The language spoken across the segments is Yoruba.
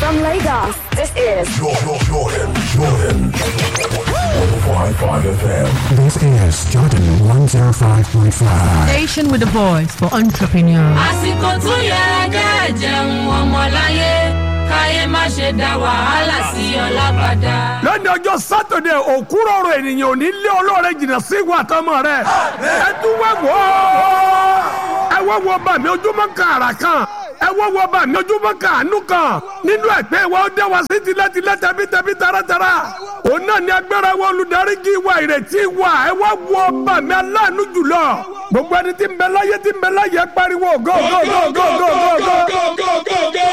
From Lagos, this is Jordan, Jordan, Jordan. 105.5 FM. This is Jordan 105.5. Station with a voice for entrepreneurs. àsìkò tó yẹ kẹ́ jẹun ọmọláyé káyé má ṣe dá wàhálà sí ọlá padà. lónìí ọjọ́ sátọ̀dẹ̀ òkúrọ̀rọ̀ ènìyàn ò ní lé olóore jìnnà sí ìwà àtọmọ rẹ̀ ẹ tún wá wò ó ẹ wá wo bá mi ojúmọ́ kan àrà kan ẹ wá wo bá mi ojúmọ́ kan àánú kan nínú ẹ̀pẹ́ wa ó dé wa sí tilẹ̀tilẹ̀ tẹ̀bítẹ̀bí taratara òun náà ni agbára wa olùdarí kí wa ìrètí wa ẹ wá wo bá mi aláàánú jùlọ gbogbo ẹni tí ń bẹ láyé tí ń bẹ láyé pariwo go go go go go go go.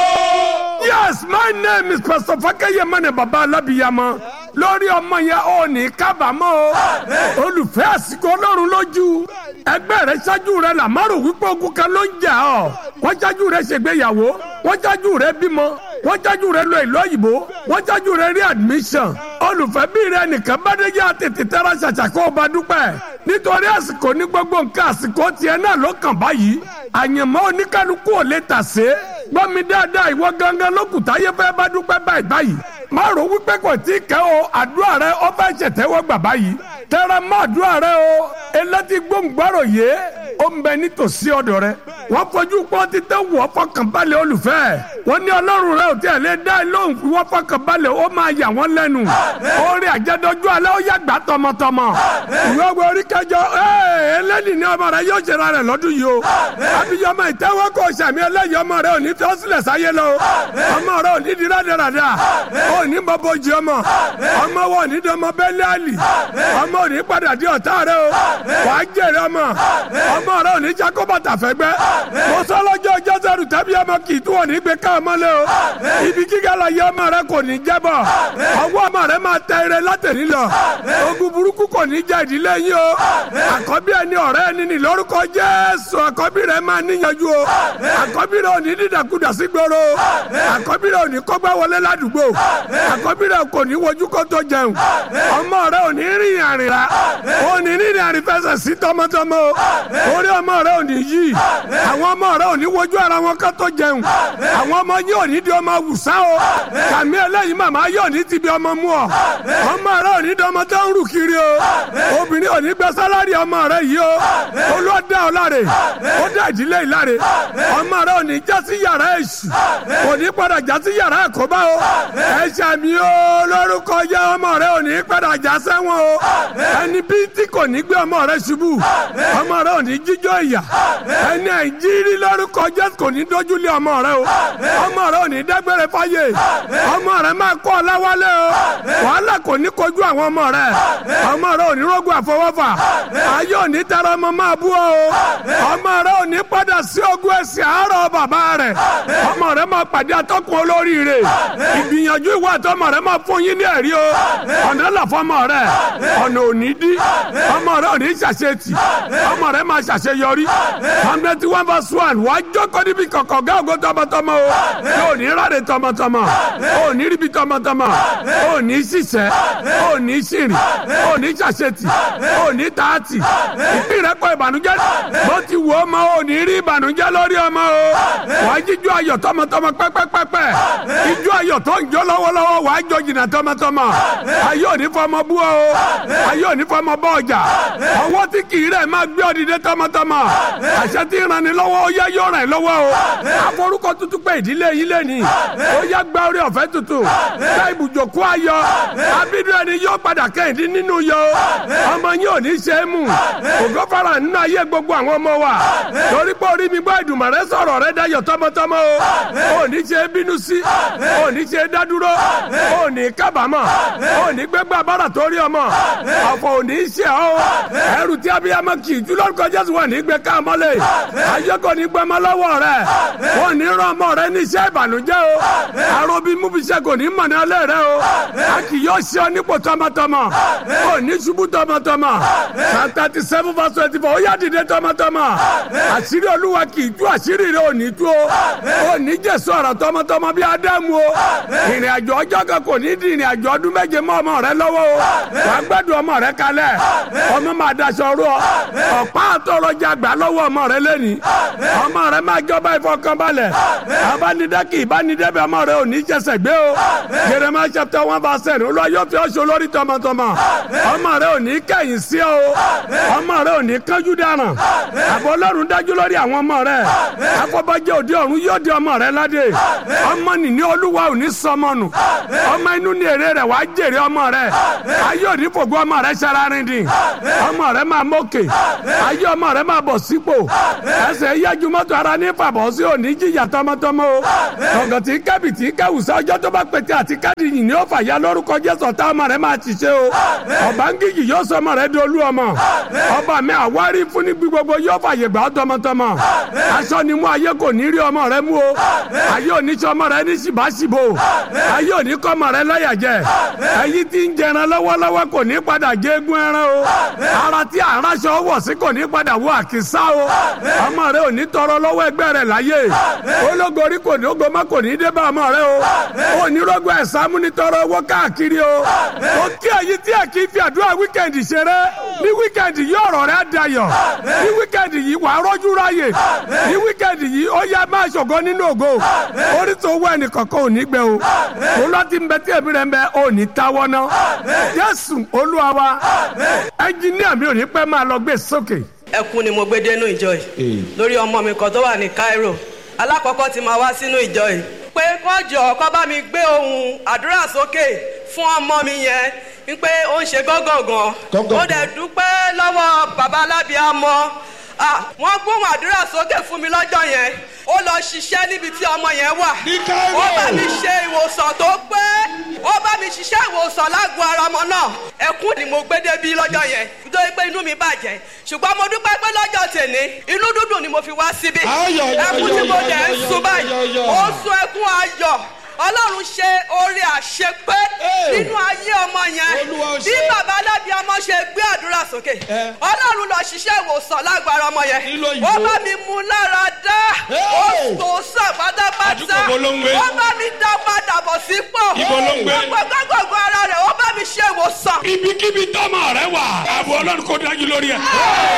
Yes, my name is Pastor Fakeye Mane Baba Alabiyama. Lórí ọmọ yẹn ò ní kábàámọ̀ o. Olùfẹ́ àsìkò Ọlọ́run lójú. Ẹgbẹ́ rẹ̀ ṣáájú rẹ̀ làmárò wípé ogun kan ló ń jà ọ́. Wọ́n ṣáájú rẹ̀ ṣègbéyàwó. Wọ́n ṣáájú rẹ̀ bímọ. Wọ́n ṣáájú rẹ̀ lọ ìlú òyìnbó. Wọ́n ṣáájú rẹ̀ rí admission. Olùfẹ́ bí rẹ̀ nìkan bá dé yá tètè tẹ́ra ṣàṣà kó o bá dúpẹ́. Nítorí àsìkò ní gbogbo nǹkan àsìkò tiẹ̀ náà ló kàn báyìí. Àyànmọ́ oníkálukú ò lè tà sé gbọ́ mi dáadáa ìwọ gangan lókùtà yẹ fẹ́ bá dúpẹ́ báyìí báyìí má rò wípé kò tí ì kẹ́ o àdúrà rẹ ọ fẹ́ ṣètẹ́wọ́ gbà báyìí tẹ́rẹ má àdúrà rẹ o elétí gbóngbàrò yé ó ń bẹ nítòsí ọ̀dọ̀ rẹ wọ́n fojú pọ́n ti tẹ́ wọ́ fọkànbalẹ̀ olùfẹ́ wọ́n ní ọlọ́run rẹ ò tí ẹ̀ lé dá lóhùn fi wọ́n fọkànbalẹ̀ ó máa yà wọ́n lẹ́nu orí àjẹdọ́jú alẹ́ ó yàgbá tọmọtọmọ ìwé wo orí kẹjọ ẹlẹ́ni ní ọmọ rẹ yóò ṣera rẹ lọ́dún yìí o abiyamọ ìtẹ́wọ́ kò sàmì ẹlẹ́yìn ọmọ rẹ ò ní fẹ́ sílẹ̀ sáyé lọ ọmọ rẹ ò ní di rádaràdà ò ní bọ́bọ́ jí ọmọ ọmọ wọn ò ní di ọmọ bẹ́lẹ́ àlì ọmọ ò ní padà di ọ̀tá rẹ o wàá jèrè ọmọ ọmọ rẹ ò ní jákó bàtà fẹ́gbẹ́ mo sọ lọ́jọ́ jọ́sẹ̀rù tẹ́bí ọmọ kì í tún ò ní gbé ká ọmọ lé o ibi gíga la yẹ ọmọ rẹ kò ní jẹ́bọ̀ ọwọ́ ọmọ rẹ máa tẹ ire látẹ̀lí lọ ogun burúkú kò ní jẹ́ ìdílé yín o àkọ́bí ẹni ọ̀rẹ́ ẹni ní lórúkọ Jésù àkọ́bí rẹ máa níyanjú o àkọ́bí rẹ ò ní dídàkudà sí gbòòrò àkọ́bí rẹ ò ní kọ́gbá wọlé ládùúgbò àkọ́bí rẹ kò ní wojú kó tó jẹun ọmọ rẹ ò ní rìn àrìnrà ò ní rìn àrìn fẹsẹ̀ sí tọmọtọmọ orí ọmọ rẹ ò ní yí àwọn ọmọ rẹ ò ní wojú ara wọn kó tó jẹun àwọn ọmọ yín ò ní di ọmọ wùsá o kàmí eléyìí màmá yóò ní ti bí ọmọ mú ọ ọmọ rẹ ò ní di ọmọ tó ń rù kiri o obìnrin ò ní gbẹ sálárì ọmọ rẹ yìí o olóòdà ọ̀làrè ó dá ìdílé ìlàrè ọmọ rẹ ò ní já sí yàrá èṣù kò ní padà já sí yàrá àkóbá o ẹ ṣàmì o lórúkọ yẹ ọmọ rẹ ò ní padà já sẹ́wọ̀n o ẹni bí tí kò ní gbé ọmọ rẹ ṣubú ọmọ rẹ ò ní jíjó ìyà ẹni àìjírí lórúkọ Jésù kò ní dójúlé ọmọ rẹ o ọmọ rẹ ò ní dágbére fáyé ọmọ rẹ máa kọ́ ọ láwálé o wàhálà kò ní kojú àwọn ọmọ rẹ ọmọ rẹ ò ní rógun àfọwọ́fà ayé ò ní tara ọmọ máa bú ọ o ọmọ rẹ ò ní padà sí ogún ẹsẹ̀ àárọ̀ bàbá rẹ ọmọ rẹ máa pàdé atọ́kùn olóríire ìgbìyànjú ìwà àtọmọ rẹ máa fún yín ní ẹ̀rí o ọ̀nà làfọmọ rẹ ọ̀nà ò ní dí ọmọ rẹ ò ní ṣàṣetì ọmọ rẹ máa ṣàṣeyọrí hundred one verse one wàá jókòó níbi kọ̀kọ̀ gá ògo tọmọtọmọ o yóò ní ráre tọmọtọmọ ò ní ríbi tọmọtọmọ ò ní ṣiṣẹ́ ò ní ṣìrìn ò ní ṣàṣetì ò ní tààtì ìpín rẹ kọ ìbànújẹ́ bó ti wù ọmọ ò ní rí ìbànújẹ́ lórí ọmọ o wàá jíjó ayọ̀ tọmọtọmọ pẹ́pẹ́pẹ́pẹ́ ijó ayọ̀ tó ń jó lọ́wọ́lọ́wọ́ wàá jó jìnnà tọmọtọmọ ayé òní fọmọ bú ọ ayé òní fọmọ bọ ọjà ọwọ́ tí kì í rẹ̀ máa gbé ọdìdẹ tọmọtọmọ àṣẹ tí ń ranni lọ́wọ́ ó yá yóò ràn lọ́wọ́ o aforúkọ tuntun pé ìdílé yín lé ní ó yá gba orí ọ̀fẹ́ tuntun gba ibùjókòó ayọ̀ abídú ẹni yóò padà kẹ́hìndín nínú yọ ọmọ yín ò ní ṣe é mú ògo fara nínú ayé gbogbo àwọn ọmọ wa torí pé orí mi gbọ́ ìdùnmọ̀ rẹ sọ̀rọ̀ rẹ dayọ̀ tọmọtọmọ o ò ní ṣe é bínú sí ò ní ṣe é dádúró ò ní kábàámọ̀ ò ní gbégbá bára torí ọmọ ọ̀fọ̀ ò ní ṣe ọ́ ẹrù tí abiyamọ kì í jùlọ kọ jésù wà ní gbé káàmọ́lẹ̀ ayé kò ní gbẹmọ lọ́wọ́ rẹ ò ní rán ọmọ rẹ ní iṣẹ́ ìbànújẹ́ o àrùn bí mú fi ṣe kò ní mọ̀ ní ọlẹ́ rẹ o a kì yóò ṣe ọ nípò tọmọtọmọ ò ní ṣubú tọmọtọmọ psalm thirty seven verse twenty four ó yá dìde tọmọtọmọ àṣírí olúwa kì í tú àṣírí rẹ ò ní tú o ò ní jẹ sèso ọ̀rọ̀ tọmọtọmọ bí ádámù o ìrìn àjò ọjọ́ kan kò ní di ìrìn àjò ọdún méje mọ́ ọmọ rẹ lọ́wọ́ o wàá gbẹ́dùn ọmọ rẹ kalẹ̀ ọmọ máa daṣọ rú ọ ọ̀pá àtọ̀rọ̀jà gbà lọ́wọ́ ọmọ rẹ lẹ́ni ọmọ rẹ máa jọba ìfọkànbalẹ̀ abánidẹ́kì ìbánidẹ́bẹ̀ ọmọ rẹ ò ní jẹsẹ̀ gbé o Jeremiah chapter one verse ten olúwa yóò fi ọṣọ lórí tọmọtọmọ ọmọ rẹ ò ní kẹ̀yìn sí ọ o ọmọ rẹ ò ní kánjú dáràn àbọ̀ ọlọ́run dájú lórí àwọn ọmọ rẹ afọbajẹ òde ọ̀run yóò di ọmọ rẹ ládé ọmọ nìní olúwa ò ní sọmọ nù ọmọ inú ní èrè rẹ wàá jèrè ọmọ rẹ ayé òní fògbó ọmọ rẹ ṣararindin ọmọ rẹ máa mókè ayé ọmọ rẹ máa bọ̀ sípò ẹsẹ̀ yájú mọ́tò ara ní fàbọ̀ sí òní jìyà tọmọtọmọ o tọ̀gàn tí kẹ́bì tí kẹ́wùsá ọjọ́ tó bá pété àti káàdì yìí ni ó fàyà lórúkọ jésù ọ̀tá ọmọ rẹ máa ṣiṣẹ́ o ọ̀bángíjì yóò sọ ọmọ rẹ dolú ọmọ ọba mi àwárí fún ní gbogbo yóò fàyè gbà ọ́ tọmọtọmọ aṣọ ni mú ayé kò ní rí ọmọ rẹ mú o ayé òní sọ ọmọ rẹ ní ṣìbáṣìbò ayé òní kọ́ ọmọ rẹ lọ́yà jẹ ẹyí tí ń jẹran lọ́wọ́lọ́wọ́ kò ní padà gégún ẹran o ara tí àránṣọ wọ̀ sí kò ní padà wọ àkísà o ọmọ rẹ ò ní tọrọ lọ́wọ́ ẹgbẹ́ rẹ láyé ológorí kò ní ogomọ kò ní dé bá ọmọ rẹ o onírọ́gbọ̀ ẹ̀sán múnitọ́rọ owó káàkiri o ó kí ẹ̀yin tí ẹ̀ kì í fi àdúrà wíkẹ̀ndì ṣeré ní wíkẹ̀ndì yìí ọ̀rọ̀ rẹ dayọ̀ ní wíkẹ̀ndì yìí wàá rọ́jú ráyè ní wíkẹ̀ndì yìí ó yá máa ṣògo nínú ògo orí tó wọ ẹnìkankan ò ní gbẹ o òun lọ ti ń bẹ tí èmi rẹ ń bẹ ò ní táwọ́ ná Jésù Olúwa wa ẹnjìníà mi ò ní pẹ́ máa lọ gbé sókè. ẹkún ni mo gbé dénú ìjọ yìí lórí ọmọ mi kan tó wà ní Cairo alákọ̀ọ́kọ́ ti máa wá sínú ìjọ yìí pé kọ́jọ kọ́ bá mi gbé ohun àdúrà sókè fún ọmọ mi yẹn wípé ó ń ṣe gángangan ó dẹ̀ dúpẹ́ lọ́wọ́ bàbá alábíàmọ́ wọ́n gbóhùn àdúrà sókè fún mi lọ́jọ́ yẹn ó lọ ṣiṣẹ́ níbi tí ọmọ yẹn wà ó bá mi ṣe ìwòsàn tó pé ó bá mi ṣiṣẹ́ ìwòsàn lágbo ara ọmọ náà ẹkún ni mo gbé débi lọ́jọ́ yẹn nítorí pé inú mi bàjẹ́ ṣùgbọ́n mo dúpẹ́ pé lọ́jọ́ tèmi inú dúdùn ni mo fi wá síbí ẹkún tí mo dẹ̀ ń sun báyìí ó sun ẹkún ayọ̀ ọlọ́run ṣe oore àṣepé nínú ayé ọmọ yẹn bí bàbá alábi ọmọ ṣe gbé àdúrà sókè ọlọ́run lọ ṣiṣẹ́ ìwòsàn lágbára ọmọ yẹn ó bá mi mú lára dá ó tó sàn pátápátá ó bá mi dá padà bọ̀ sípò gbogbo gbogbo ara rẹ̀ ó bá mi ṣe ìwòsàn. ibikíbi tọ́mọ rẹ wà àbọ̀ ọlọ́run kò dájú lórí ẹ̀.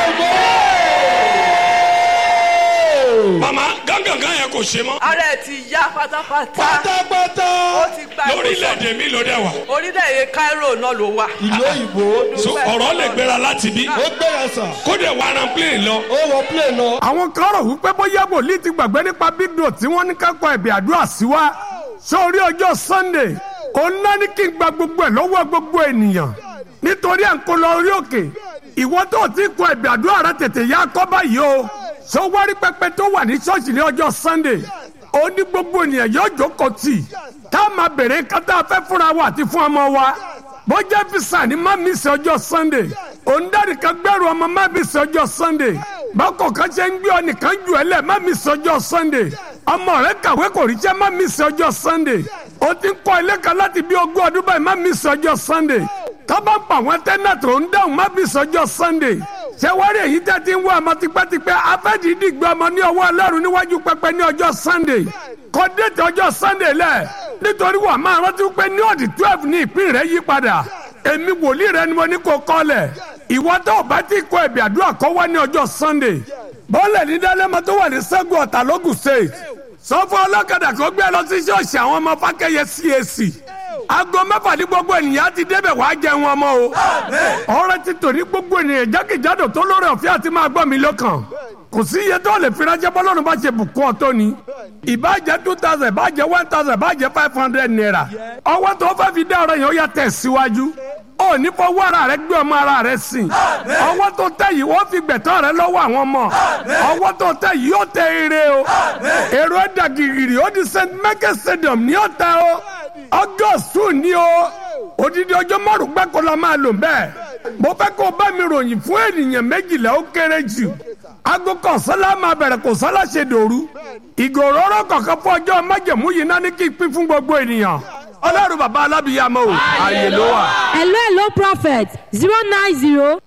mama gángan yẹn kò ṣe mọ́. ara ẹ ti yá pátápátá. pátápátá. ó ti gba ìwòsàn. lórílẹ̀‐èdè mi ló dẹ̀ wà. orílẹ̀-èdè Cairo náà ló wà. ìlú òyìnbó. so ọ̀rọ̀ lè gbéra láti bí. ó gbéra sàn. kó dẹ̀ wà rán plane lọ. ó wọ plane lọ. àwọn kan rò wípé bóyá wòlíì ti gbàgbé nípa big dot tí wọ́n ní kákọ́ ẹ̀bì àdúrà sí wa. sórí ọjọ́ Sunday òun náà ní kí n gba gbogbo ẹ̀ lọ́wọ́ gbogbo ènìyàn nítorí à ń kó lọ orí òkè ìwọ tó ti kọ ẹ̀bì àdúrà rẹ tètè yá kọ́ báyìí o sọ wárí pẹpẹ tó wà ní ṣọ́ọ̀ṣì ní ọjọ́ Sunday ó ní gbogbo ènìyàn yóò jókòó tì tá a máa bèrè kátà fẹ́ fúnra wa àti fún ọmọ wa bọ́jà fisa ni má mi sí ọjọ́ Sunday òǹdarí kan gbẹ́rù ọmọ má mi sí ọjọ́ Sunday bákọ̀ kan ṣe ń gbé ọ nìkan jù ẹ lẹ̀ má mi sí ọjọ́ Sunday ọmọ rẹ kàwé kò ríṣẹ́ má mi sí ọjọ́ Sunday ó ti ń kọ́ ilé kan láti bí ogún ọdún báyìí má mi sí ọjọ́ Sunday tọ́ba ń pa àwọn tẹ́nà tó ń dáhùn má mi sí ọjọ́ Sunday ṣé wọ́n rí èyí tẹ́ ti ń wá ọmọ tipẹ́tipẹ́ afẹ́dìídì gbé ọmọ ní ọwọ́ Ọlọ́run níwájú pẹpẹ ní ọjọ́ Sunday kọ́ déètì ọjọ́ Sunday lẹ̀ nítorí wà máa rántí pé ní ọ̀dì twelve ní ìpín rẹ̀ yí padà èmi wòlíì rẹ ni mo ní kó kọ́lẹ̀ ìwọ tó o bá ti kọ ẹ̀bì àdúrà kọ́ wá ní ọjọ́ Sunday bọ́ọ̀lẹ̀ ní dálẹ́mọ tó wà ní Ṣẹ́gun Ọ̀tà lógùn state sọ fún ọlọ́kadà kó gbé lọ sí ṣọ́ọ̀ṣì àwọn ọmọ Fákẹ́yẹ CAC aago mẹ́fà ní gbogbo ènìyàn ti débẹ̀ wàá jẹun ọmọ o ọ̀rẹ́ ti tò ní gbogbo ènìyàn jákèjádò tó lórí ọ̀fẹ́ àti máa gbọ́ mi lọ́kàn kò sí iye tó lè fi ránṣẹ́ bọ́lọ́run bá ṣe bùkún ọ̀tọ́ ni ìbàjẹ́ two thousand ìbàjẹ́ one thousand ìbàjẹ́ five hundred naira ọwọ́ tó fẹ́ fi dá ọ̀rọ̀ yẹn ó yà tẹ̀ síwájú ó ní fọwọ́ ara rẹ gbé ọmọ ara rẹ sìn ọwọ́ tó tẹ̀ yìí wọ́n fi gbẹ̀tọ́ rẹ lọ́wọ́ àwọn ọmọ ọwọ́ tó tẹ̀ yìí yóò tẹ ire o èrò ẹ̀dà gìrì ó di st michael stadium ní ọ̀tẹ̀ o august two ní o odidi ọjọ́ márùn gbẹ́kọ̀ la máa lò bẹ́ẹ̀ mo fẹ́ kó o bá mi ròyìn fún ènìyàn méjìlá ó kéré jù aago kan sálá máa bẹ̀rẹ̀ kó sálá ṣe dòru ìgò òróró kọ̀ọ̀kan fún ọjọ́ májẹ̀mú yìí náà ní kí n pín fún gbogbo ènìyàn ọlọ́run bàbá alábìyàmọ́ o ààyè ló wà. hello hello prophet zero nine zero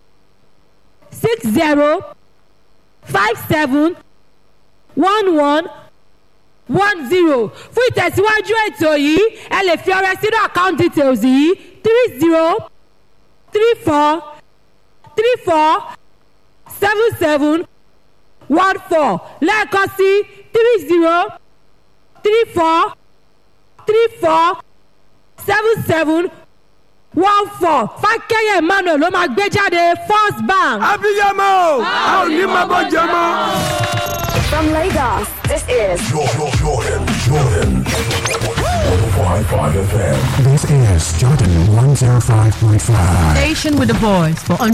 six zero five seven one one one zero fún ìtẹ̀síwájú ètò yìí ẹ lè fi ọrẹ sínú account details yìí three zero three four three four seven seven one four lẹ́ẹ̀kan sí three zero three four three four seven seven one four fákẹ́yẹ̀ emmanuel ló máa gbé jáde first bank. abiyamọ a ò ní máa bọ́ jẹ mọ́. From Lagos, this is Jordan, Jordan, Jordan. 105.5 FM. This is Jordan 105.5. Station with the voice for